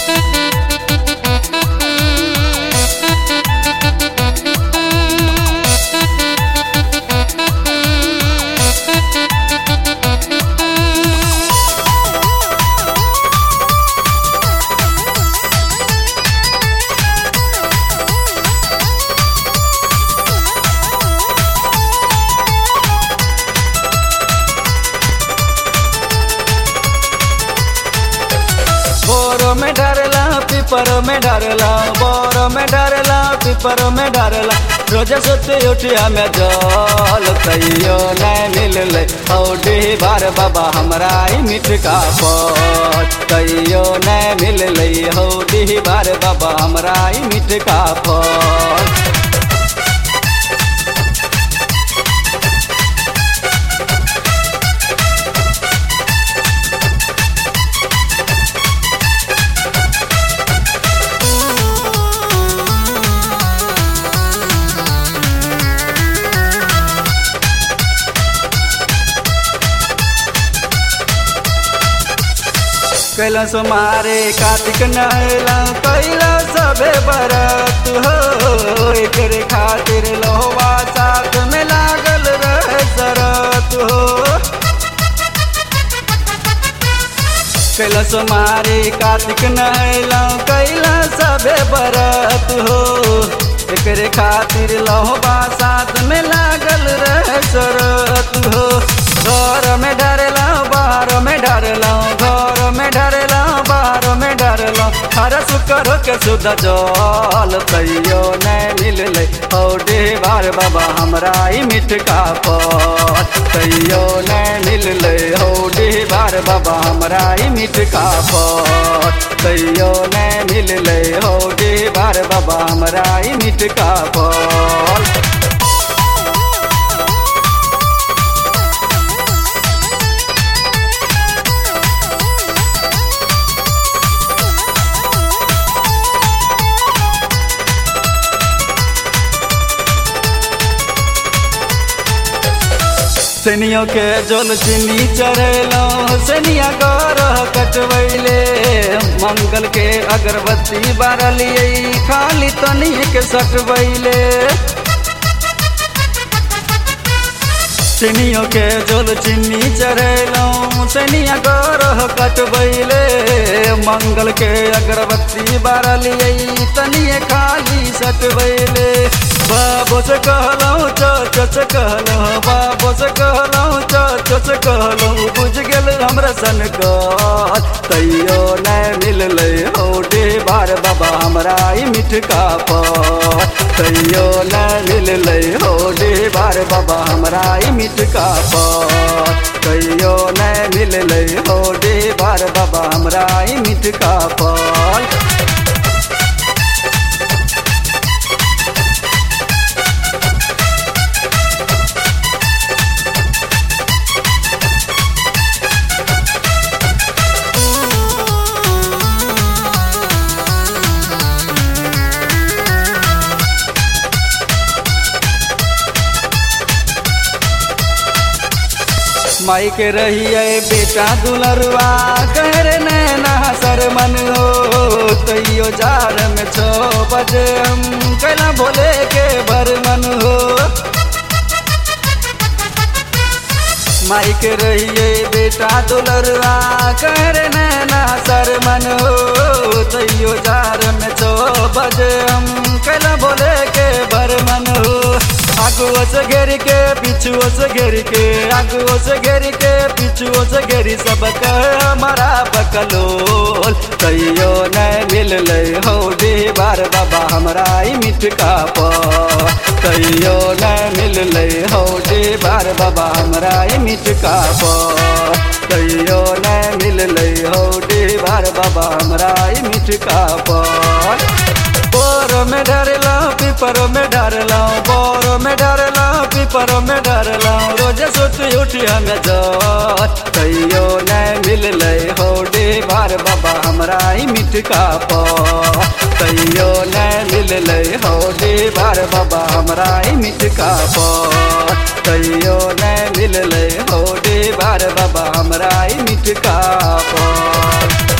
बोरो में डरला पीपर में डरला बोरो में डरला पीपर में डरला रोज सुते उठिया में जल कहियो नहीं मिलले औडी बार बाबा हमरा ही मिठ का फल कहियो नहीं मिलले औडी बार बाबा हमरा ही मिठ का फल कैलाश मारे कार्तिक नहला कैला सबे बरत हो एकरे खातिर लोहवा साथ में लागल रहे शरत हो कैलाश मारे कार्तिक नहला कैला सबे बरत हो एकरे खातिर लोहवा साथ में लागल रहे शरत हो घर में डरला बाहर में डरला घर में डरला बाहर में डरला हर शुक्र के शुद्ध जल तैयो नहीं मिलले औडे बार बाबा हमरा ही मिठ का फल तैयो नहीं मिलले औडे बार बाबा हमरा ही मिठ का फल तैयो नहीं मिलले औडे बार बाबा हमरा ही मिठ का फल सनियों के जल चीनी चढ़ेलो सनिया गरह कटवैले मंगल के अगरबत्ती बारलिए खाली तनी के सटवैले सनियों के जल चीनी चढ़ेलो सनिया गरह कटवैले मंगल के अगरबत्ती बारलिए तनी खाली सटवैले बाबो से कहलौं चच से कहलौं बाबो से कहलौं चच से कहलौं बुझ गेल हमरा सन कल तैयो नहीं मिलले औडे बार बाबा हमरा ही मिठ का फल तैयो नहीं मिलले औडे बार बाबा हमरा ही मिठ का फल तैयो नहीं मिलले औडे बार बाबा हमरा ही मिठ का फल माई के रहिए बेटा दुलरुआ कर नैना सर मन हो तैयो जार में छो बजे हम कैला भोले के भर मन हो माई के रहिए बेटा दुलरुआ कर नैना सर मन हो तैयो जार में छो बजे हम कैला भोले के भर मन हो आगुओ से घेर के पीछुओ से घेर के आगुओ से घेर के पीछुओ से घेरी सब हमारा बकलोल तैयो नहीं मिलले हो दे बार बाबा हमरा ही मिठ का तैयो नहीं मिलले हो दे बार बाबा हमरा ही मिठ का तैयो नहीं मिलले हो दे बार बाबा हमरा ही मिठ का बोर में डरला पीपर में डरला बोर में डरला पीपर में डरला रोज सुत उठी हम जत तैयो नहीं मिलले हो डे बार बाबा हमरा ही मिठ का तैयो नहीं मिलले हो डे बार बाबा हमरा ही मिठ का तैयो नहीं मिलले हो डे बार बाबा हमरा ही मिठ का